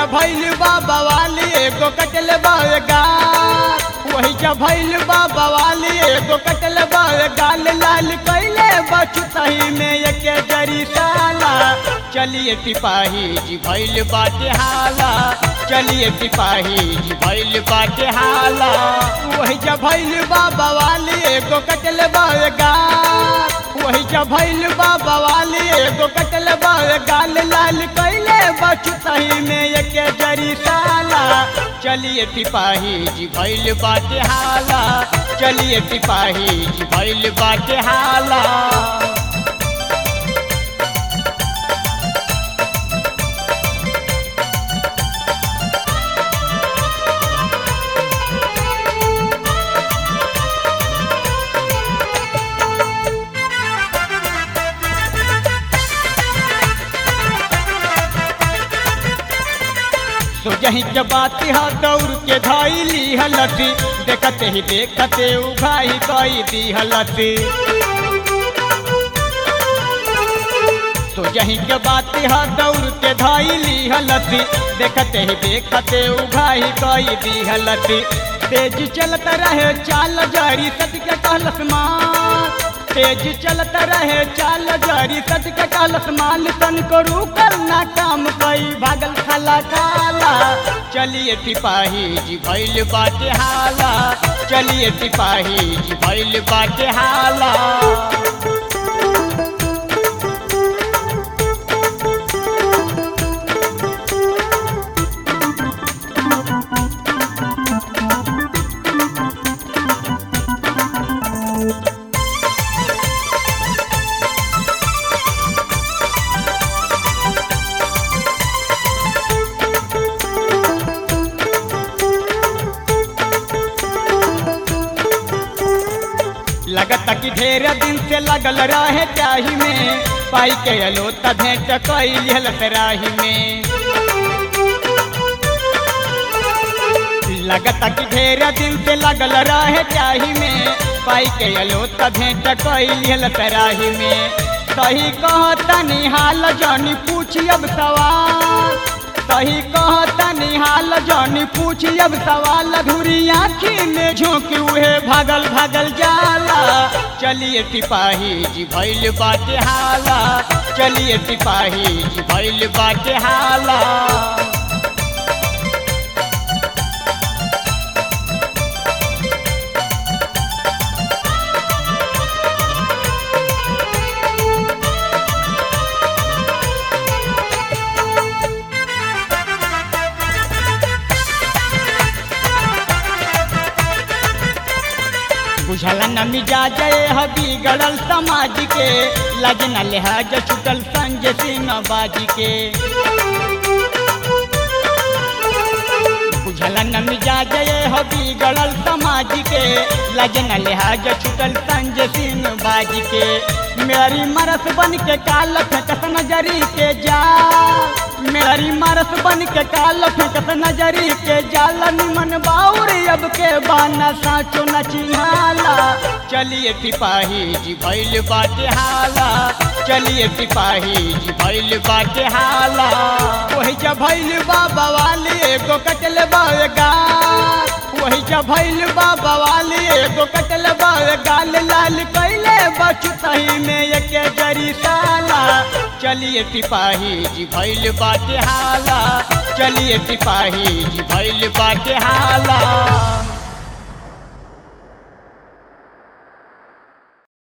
जा भैल बाबा वाली एगो कटल बागा वही जा भैल बाबा वाली एगो कटल गाल लाल कैले बचतही में एके जरी साला चलिए सिपाही जी भैल बाटे हाला चलिए सिपाही जी भैल बाटे हाला वही जा भैल बाबा वाली एगो कटल बागा वही जा भैल बाबा वाली एगो कटल गाल लाल कैले बचतही में एके जरी साला चलिए सिपाही जी भैल बाटे हाला चलिए सिपाही जी भैल बाटे हाला तो यही के बात हा दौड़ के धैली हलती देखते ही देखते उघाई कई दी हलती तो यही के बात हा दौड़ के धैली हलती देखते ही देखते उघाई कई दी हलती तेज चलत रहे चाल जारी सत के कहलस माँ तेज चलत रहे चाल जारी सच के कहलस माल तन को रुकल ना काम कई भागल खाला काला चलिए सिपाही जी भैल बाटे हाला चलिए सिपाही जी भैल बाटे हाला लगता कि ढेर दिन से लगल रहे चाही में पाई के अलो त भेंट कैल राही में लगता कि ढेर दिन से लगल रहे चाही में पाई के अलो त भेंट कैल राही में सही कहता निहाल जानी पूछी अब सवाल सही कहता निहाल जानी पूछी अब सवाल अधूरी आँखी में झोंक उहे भागल भागल जाला चलिए सिपाही जी भैल बाटे हाला चलिए सिपाही जी भैल बाटे हाला बुझल न मिजाज हबी गड़ल समाज के लगन लिहाज छुटल संजय सिंह बाजी के बुझल न मिजाज हबी गड़ल समाज के लगन लिहाज छुटल संजय सिंह बाजी के मेरी मरस बन के काल फेंकत नजरी के जा मेरी मरस बन के काल फेंकत नजरी के जाल निमन बाउर अब के बाना साचो न चिन्हाला चलिए सिपाही जी भैल बाटे हाला चलिए सिपाही जी भैल बाटे हाला वही जा भैल बाबा वाली एगो कटल बागा वही जा भैल बाबा वाली एगो कटल गाल लाल कैले बचतही में एके जरी साला चलिए सिपाही जी भैल बाटे हाला चलिए सिपाही जी भैल बाटे हाला